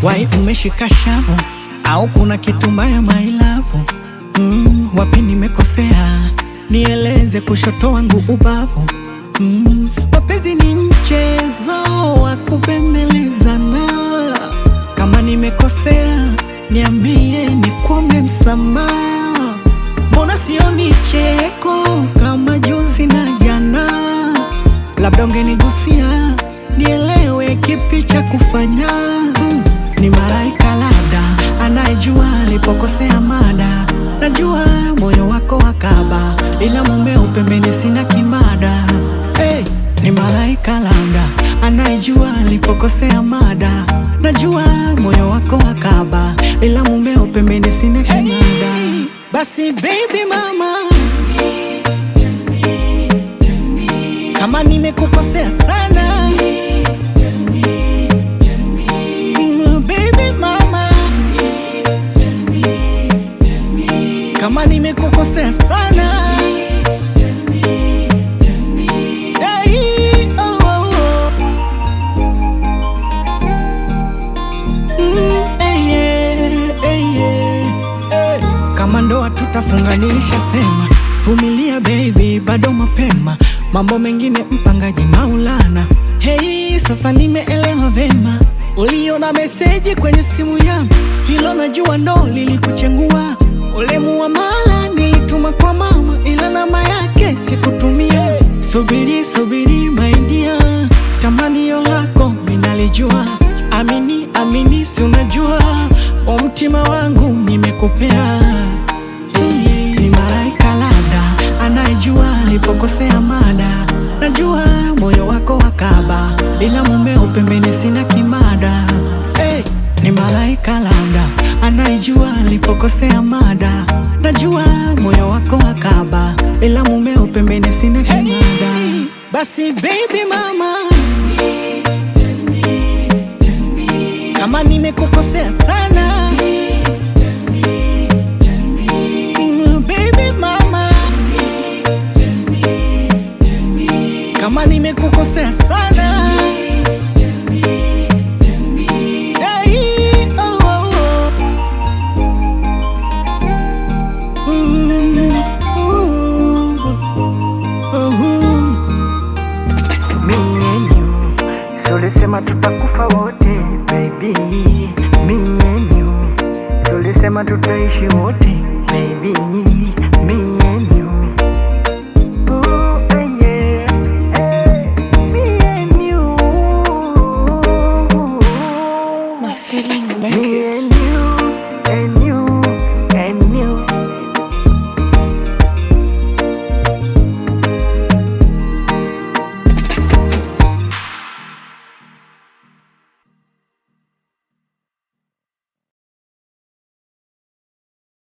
Wai umeshika shavu au kuna kitu mbaya mailavu? Mm, wapi nimekosea? Nieleze kushoto wangu ubavu. Mm, mapenzi ni mchezo wa kubembelezana. Kama nimekosea, niambie nikuombe msamaha. Mbona sioni cheko kama juzi na jana? Labda ungenigusia nielewe kipi cha kufanya. Mm, ni malaika labda anayejua alipokosea mada. Najua moyo wako wakaba, ila mumeo pembeni sina kimada. Hey, ni malaika labda anayejua alipokosea mada. Najua moyo wako wakaba, ila mumeo pembeni sina kimada. Basi baby mama, kama nimekukosea sana Mm, baby mama, kama nimekukosea sana Hey, oh, oh, oh. Mm, eh, yeah, eh, yeah, eh. Kama ndoa tutafunga, nilishasema vumilia baby, bado mapema, mambo mengine mpangaji Maulana. Hey, sasa nimeelewa vema, uliona meseji kwenye simu yangu, hilo najua ndo lilikuchengua. Ule muamala nilituma kwa mama, ila namba yake sikutumia. Subiri subiri my dear, tamanio lako minalijua, amini amini, si unajua wa mtima wangu nimekupea. Hey, ni malaika labda anayejua alipokosea mada. Najua moyo wako wakaba, ila mumeo pembeni sina kimada. Hey, ni malaika labda anayejua alipokosea mada. Najua moyo wako wakaba, ila mumeo pembeni sina kimada. Basi baby mama, kama nimekukosea sana